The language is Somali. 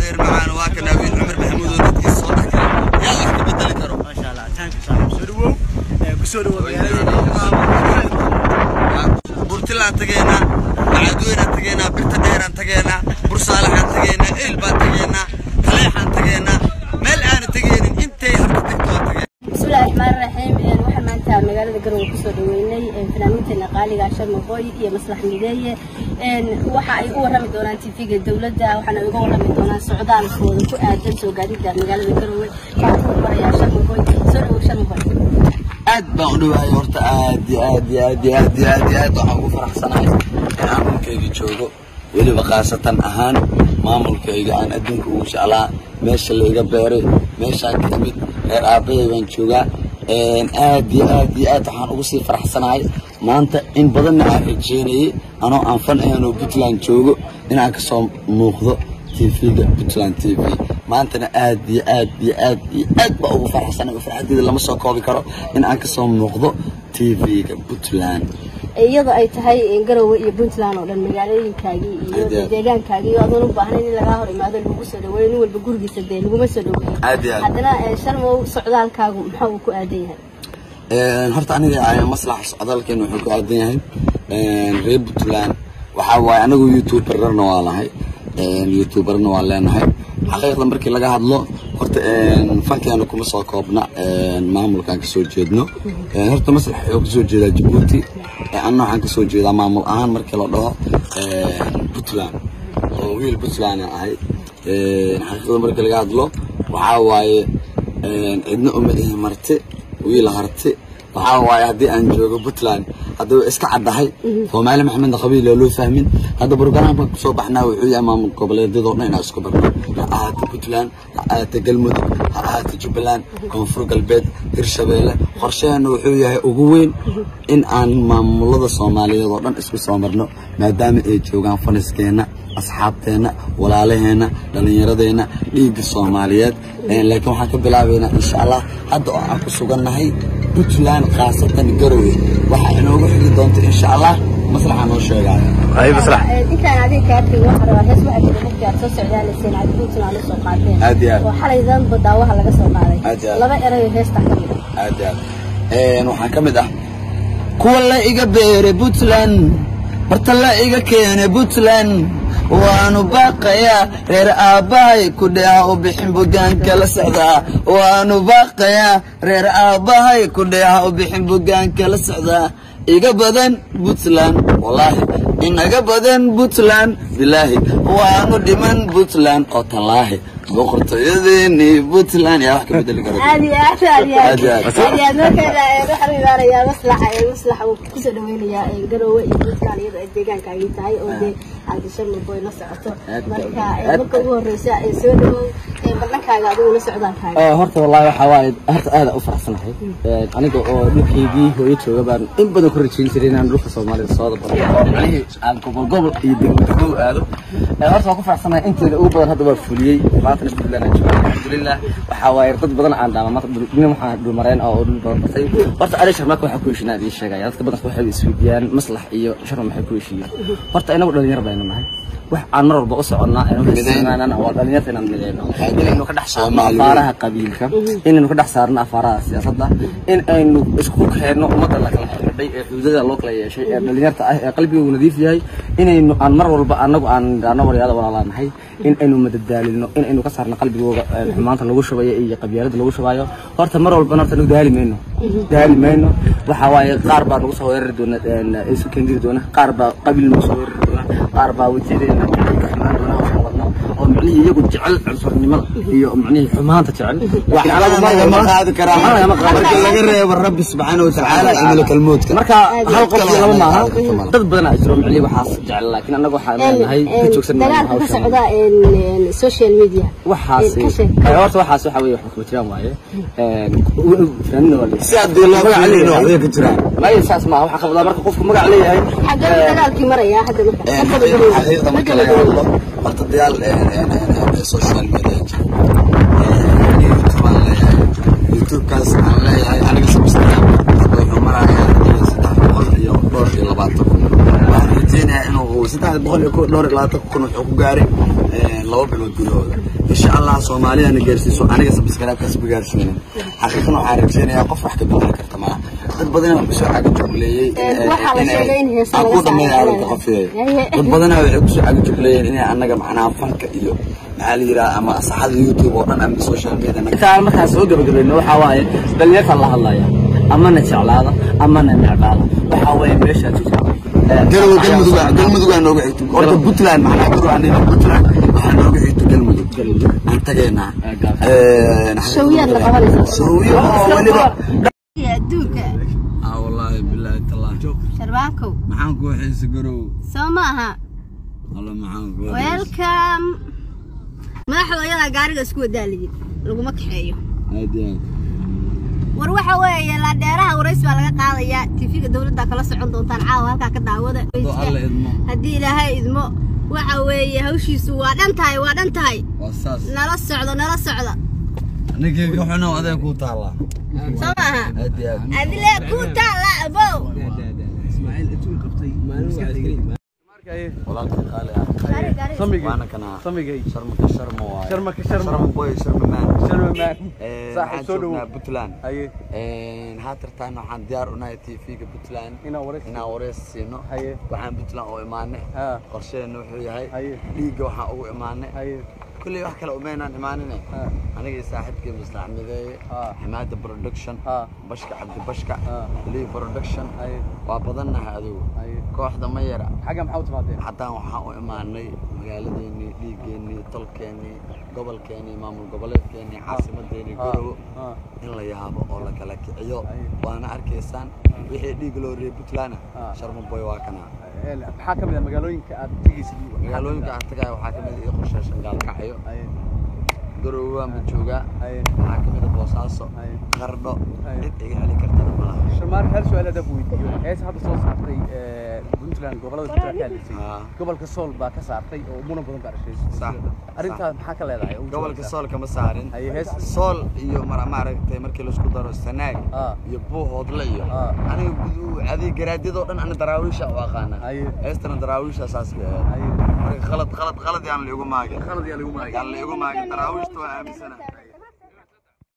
adeer macaan waa kana wiil cumar maxamuud oo dadkiisa soo dhex galay yaa wax ka bedeli karo maasha allah taanka saaxiib soo dhawow ee kusoo dhawow magaalada burtilaan tageynaa bacadweynaan tageynaa birta dheeraan tageynaa bursaalaxaan tageynaa eel baan tageynaa taleexaan tageynaa meel aana tegeynin intay harka tagto waan tageen bismillahi raxmaani raxiim waxaan maanta magaalada garowe kusoo dhaweynay fanaaniinteena qaaliga sharma boy iyo maslax mideeye waxa ay u warrami doonaan tv-ga dowladda waxaana uga warrami doonaan socdaalkooda ku aadan soo gaadida magaalada garowe waxaan ku marayaa sharma boy soo dhawow sharma boy aad baan u dhawahay horta aad iyo aad iyo aad iyo aad iyo aad iyo aad waxaan ugu faraxsanahay in aan dhulkayga joogo weliba khaasatan ahaan maamulkayga aan adduunka ugu jeclaa meesha layga beeray meeshaan ka imid reer aabbahay baan joogaa aad iyo aad iyo aad waxaan ugu sii faraxsanahay maanta in badanna aan rajeynayay anoo aan fan ahanoo puntland joogo inaan kasoo muuqdo tvga puntland t v maantana aad iyo aad iyo aad iyo aad baa ugu faraxsanahay farxadeeda lama soo koobi karo in aan kasoo muuqdo tvga puntland iyadoo ay tahay garowe iyo puntland oo dhan magaalooyinkaagii iyo Aad. deegaankaagii iyo adoon u baahnayn in lagaa hor imaado lagu soo dhaweeyo nin walba gurigiisa dee laguma soo dhaweeyo aad iyo aad haddana sharmow socdaalkaagu maxaa uu ku aadan yahay Een, horta aniga ay maslaxa socdaalkeena wuxuu ku aadan yahay een, reer puntland waxaa waaye anagu youtuberna waa nahay een, youtuberna waa leenahay xaqiiqda markii laga hadlo horta een, fankeena kuma soo koobna een, maamulkaan kasoo jeedno Een, horta maslax wuxuu kasoo jeedaa jabuuti Een, anna waxaan kasoo jeedaa maamul ahaan markii la dhaho een, puntland oo wiil puntland aan ahay Een, xaqiiqda markii laga hadlo waxaa waaye een, cidna uma ihi marti wiil harti waxaa waaye haddii aan joogo puntland hadduu iska caddahay soomaali maxamedna qabiil oo loo fahmin hadda brograamka kusoo baxnaa wuxuu yahay maamul goboleedyadoo dhan inaan isku barno ha ahaato puntland ha ahaato galmudug ha ahaato jubbaland koonfur galbeed hirshabeelle qorsheheena wuxuu yahay ugu weyn in aan maamulada soomaaliyeed oo dhan isku soo marno maadaama ay joogaan faniskeenna asxaabteenna walaalaheenna dhallinyaradeenna dhiigga soomaaliyeed Een, laakiin waxaan ka bilaabaynaa insha allah hadda oo aan ku sugannahay puntland khaasatan garowe waxaa inoogu xigi doonta insha allah maslaxa noo sheegaayo ay maslax intaan adiga kaa tegin waxaa rabaa hees waxaa jira markii aad soo socdaalayseen aad puntland la soo qaadeen Aad iyo aad. oo xalaydan badaawaha laga soo qaaday Aad iyo aad. laba erayo heesta ka mid ah aad iyo aad Een, waxaa ka mid ah kuwa la iga beeray puntland barta la iga keenay puntland waanu baaqayaa reer aabbahay ku dheeha u bixin bugaanka la socdaa waanu baaqayaa reer aabbahay ku dheeha u bixin bugaanka la socdaa iga badan puntland wallaahi inaga badan puntland bilaahi waanu dhiman puntland oo tallaahi boqortooyadeeni puntland yaa wax ka bedeli kara aad iyo aad aad iyo aad Aad iyo aad. aad iyo aad markeeda ee waxaan u imaanayaa maslaxa ee maslaxa uu kusoo dhaweynayaa ee garowe iyo puntland iyadoo ay deegaankaagii tahay oo dee aad sharma boy la socoto Aad marka badan. ee marka ugu horreysa ee soo dhawow ee barnankaaga adigu la socdaalkaaga Ee, horta wallaahi waxaa waaye horta aad u faraxsanahay Ee, aniga oo dhulkaygii hooyo jooga baan in badan ku rajayn jiray inaan dhulka soomaalida soo dabaro oo macnihii aan gobol gobol iyo degmo degmo u aado Ee, horta waan ku faraxsanahay inteeda ugu badan hadda waa fuliyey maantana puntland aan jooga alxamdulilah waxaa waaye dad badan aan dhaama maanta dhul- nin waxaan dhulmareen oo dhul badan bartay horta ari sharmaaka waxaa ku heshinaa idiin sheegaya dadka badanka waxay isweydiiyaan maslax iyo sharma maxay ku heshiiyeen horta inagu dhalinyar baynu nahay wax aan mar walba u soconnaa inaan waa dhalinyarta inaan mideyno inaynu ka dhex saarno Soomaali weyn. afaaraha qabiilka inaynu ka dhex saarno afaaraha siyaasadda in aynu isku keenno ummadda la kala xidhay ee xuduudada loo kala yeeshay ee dhalinyarta ah ee qalbigoogu nadiif yahay inaynu aan mar walba anagu aan idhaahno waryaada walaalaanahay in aynu madadaalino in aynu ka saarno qalbigooga ee xumaanta lagu shubayo iyo qabyaalada lagu shubayo horta mar walbana horta nagu daali mayno daali mayno waxa waaye qaar baa nagu soo weerari doona een, isu keendiri doona qaar baa qabiil nagu soo weerari doona qaar baa watiyadeena ka xumaan doona hawshan wadno oo micnihii iyagu jecel cunsurnimada iyo micnihii xumaanta jecel waxba lagama qaadi karaa marka laga reebo rabbi subxaana watacaala iyo malakalmoodka marka hal qof iyo laba maaha dad badan aa jiro micnihii waxaas jecel laakiin annaga waxaan leenahay ka joogsan mayno dagaalka ka hawshan socda een social media waxaas Ka sheeg. ee, horta waxaas waxa weeye wax kuma jiraan waaye Een, fanaanina waa si haddii loo ficilin waxbay ka jiraan maya saas maaha waxaa qabdaa marka qofku magac leeyahay xagee ee, dagaalkii maraya hadda marka Een, Marka la garoyo. xaqiiqda marka laga hadlo horta dagaal een, een, een, een, social media jira Een, youtube aan leeyahay youtubekaas aan leeyahay aniga subscribe wuxuu marayaa saddex boqol iyo dhowr iyo labaatan kun waxaan rajeynayaa inuu saddex boqol iyo dhowr iyo labaatan kun wuxuu ku gaaray laba bilood gudahooda insha allah soomaalidana gaarsiiso aniga sabskaraabkaas ma gaarsiinin xaqiiqan waxaan rajeynayaa qof wax ka bedeli karta malaha dad badan waxay kusoo cagajugleeyey waxaa la sheegay in heesa aan laga ku dhameeya saaro. arrinta qofeey Haye. dad badana waxay kusoo cagajugleeyeen inay annaga macnaha fanka iyo maxaa la yidhaha ama saxada youtube oo dhan ama social media naga intaan markaan soo gabagabayno waxaa waaye dhalinyarta la hadlaya amana jeclaada amana necbaada waxaa waaye meeshaa jirta garowe galmudug galmudug aa nooga xigto horta puntland maxaa garowe aan dhihin puntland waxaa nooga xigto galmudug aan tageynaa Shawiyaad la qabanaysaa. shawiyo oo weliba adduunka aa wallaahi bilaahi tallah sharbaankow maxaan kuu xiisa garow soo maaha alla maxaan kuu welcome madaxda ayadaa gaariga isku wadaaliyin laguma kaxeeyo aad iyo aad war waxa weeye laadheeraha warays baa laga qaadayaa tv-ga dowladda kala socon doontaan caawa halkaa ka daawada Hadduu alla idmo haddii ilaahay idmo waxa weeye hawshiisu waa dhan tahay waa dhan tahay waa saas nala socdo nala socdo ninkeyga xunow adee kuu taallaa soo maaha aad iyo aad adile ku taala abow walaalkii qaali ah gaari gaari waana kana samigay sharmaka sharma waaye sharmaka sharma sharma boy sharma man sharma maan Eh, Saaxiib, waxaan soo dhawow. joognaa puntland haye haatartaan waxaan diyaar unahay tv-ga puntland inaa wareys inaan wareys siino haye waxaan puntland oo imaanay ha qorsheena wuxuu yahay haye dhiigga waxaan ugu imaanay haye kulley wax kale umaynaan imaaninay ha anigii saaxiibkii maslax mideeye ha xamaada production ha bashka cabdi bashka ha lii production haye waa badannahay adigu haye kooxda ma yara xagga maxaa u timaadeen haddaan waxaan u imaanay magaaladeennii dhiiggeennii tolkeennii gobolkeennii maamul goboleedkeennii caasimadeennii ha gorowo ha in la yaabo oo la kala kiciyo Aye. waana arkaysaan wixii dhiig loo reeyay puntlandna Ah. sharma boy waa kana Ee, maxaa ka mid ah magaalooyinka aad tegaysid magaalooyinka aan tagayo waxaa ka mid ah ii qorsheyshan gaalkacyo haye garowe waanba joogaa haye waxaa ka mid ah boosaaso haye qardho Aye. cid iga heli kartana malaha sharmaarka hal su-aal hadaan ku weydiiyo hees hadda soo saartay ee, puntland gobolada puntland ka hadlaysay Ah. gobolka sool baa ka saartay oo muran badan baa dhashay Sax. arrintaas maxaa ka leedahay ugu gobolka jawaabtaa. sool kama saarin Aye, hees. sool iyo mar- maaragtay markii laisku daro sanaag Ah. iyo buuhoodle iyo Ah. aniga gudu- adig garaadyadoo dhan ana daraawiisha u aqaana Aye. heestana daraawiisha saas ka ahayd haye marka khalad khalad khalad yaan la igu maagin qalad yaa lagu maagay yaan la igu maagin daraawiishta waa aaminsana